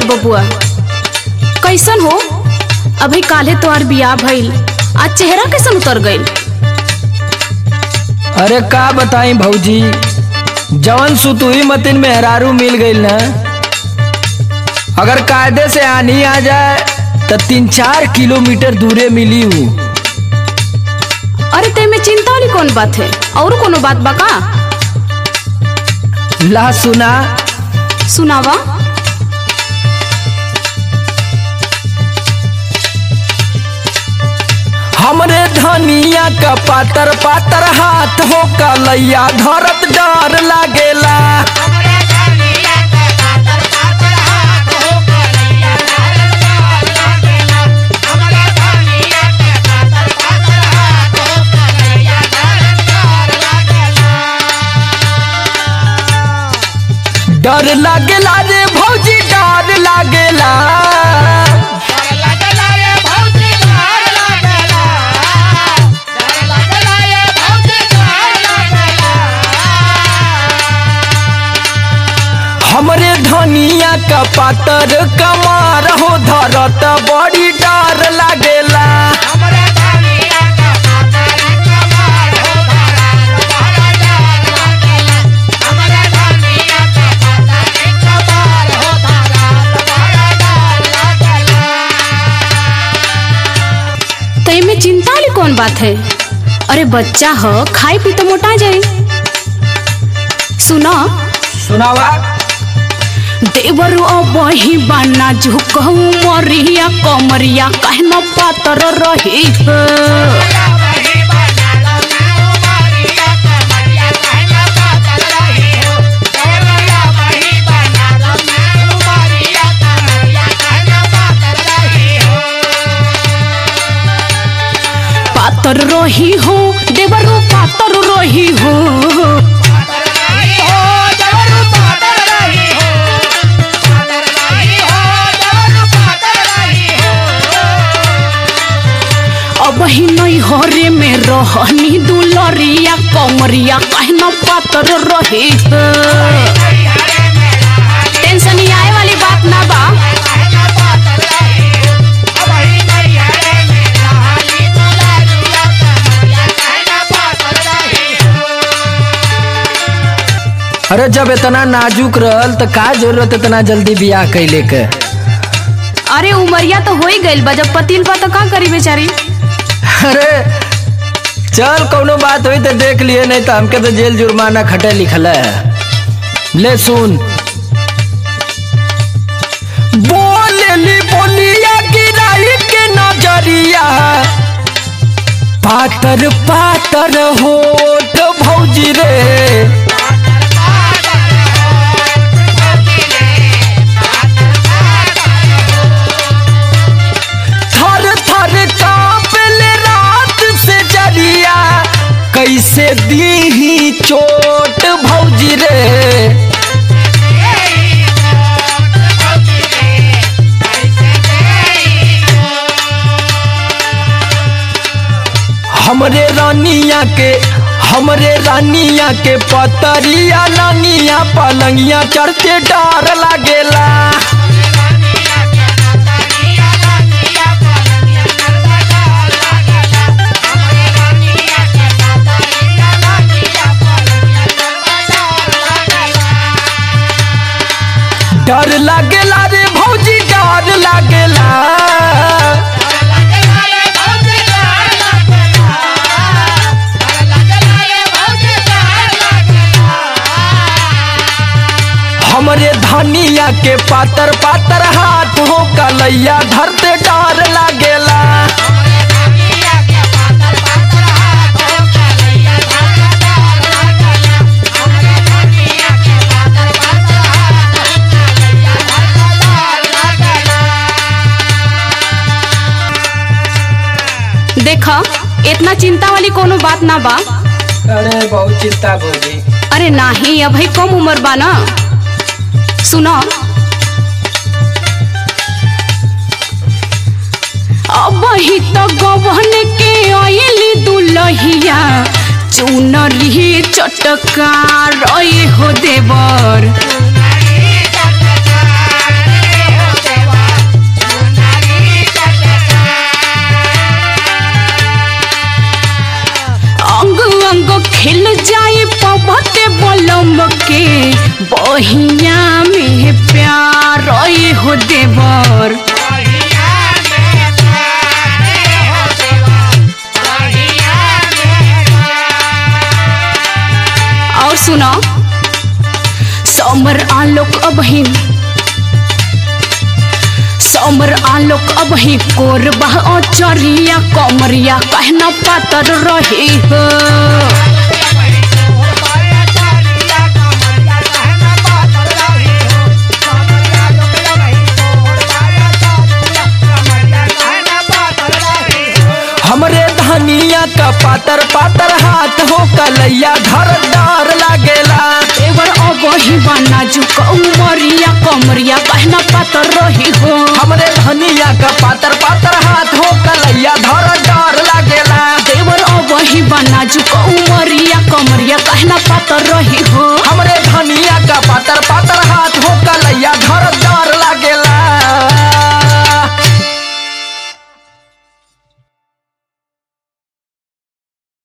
बबुआ कैसन हो अभी काले तोहार बियाह भइल आज चेहरा कैसन उतर गइल अरे का बताई भौजी जवन सुतुई मतिन मेहरारू मिल गईल ना अगर कायदे से आनी आ जाए तो तीन चार किलोमीटर दूरे मिली हूँ अरे ते में चिंता वाली कौन बात है और कोनो बात बा का ला सुना सुनावा हमरे धनिया का पातर पातर हाथ हो कलैया धरत डर लागेला डर लागेला रे भौजी डर लागेला हमरे धनिया का पातर कमार हो धरत बड़ी डर लागेला ते में चिंता वाली कौन बात है अरे बच्चा हो खाई पी तो मोटा जाए सुना सुनावा देवर बही बाना झुकहू मरिया कमरिया कहना पातर रही है पातर रही हो देवरो पातर रही हो अब ही नहीं हरे में रहनी दुलरिया कमरिया कहना पातर रही है टेंशन ही आए वाली बात ना बा अरे जब इतना नाजुक रहल तो का जरूरत इतना जल्दी बियाह कैले के अरे उमरिया तो हो ही गइल बा जब पतिल बा तो का करी बेचारी अरे चल कौनो बात हुई तो देख लिए नहीं तो हमके तो जेल जुर्माना खटे लिखल है ले सुन बोलेली बोलिया गिराई के नजरिया पातर पातर होठ भौजी रे थर थर कांपले रात से जरिया कैसे दी चोट भौजी रे हमरे रानिया के हमरे रानिया के पतरिया लानिया पलंगिया चढ़ते डर लागेला डर लागेला रे भौजी डर लागेला हमरे धनिया के पातर पातर हाथ हो कलैया धरते डर लागेला देखा इतना चिंता वाली कोनो बात ना बा अरे बहुत चिंता भौजी अरे नाही अभी कम उम्र बा ना सुनो अब ही तो गवन के आयली दुलहिया चुनरी चटका रही हो देवर बहिया में प्यार ओए हो देवर और सुनो समर आलोक अबही समर आलोक अबही कोरबा चरिया कमरिया कहना पातर रही हो हमरे धनिया का पातर पातर हाथ हो कलैया घरदार लागेला एवर अबही बना जुक उमरिया कमरिया कहना पातर रही हो हमरे धनिया का पातर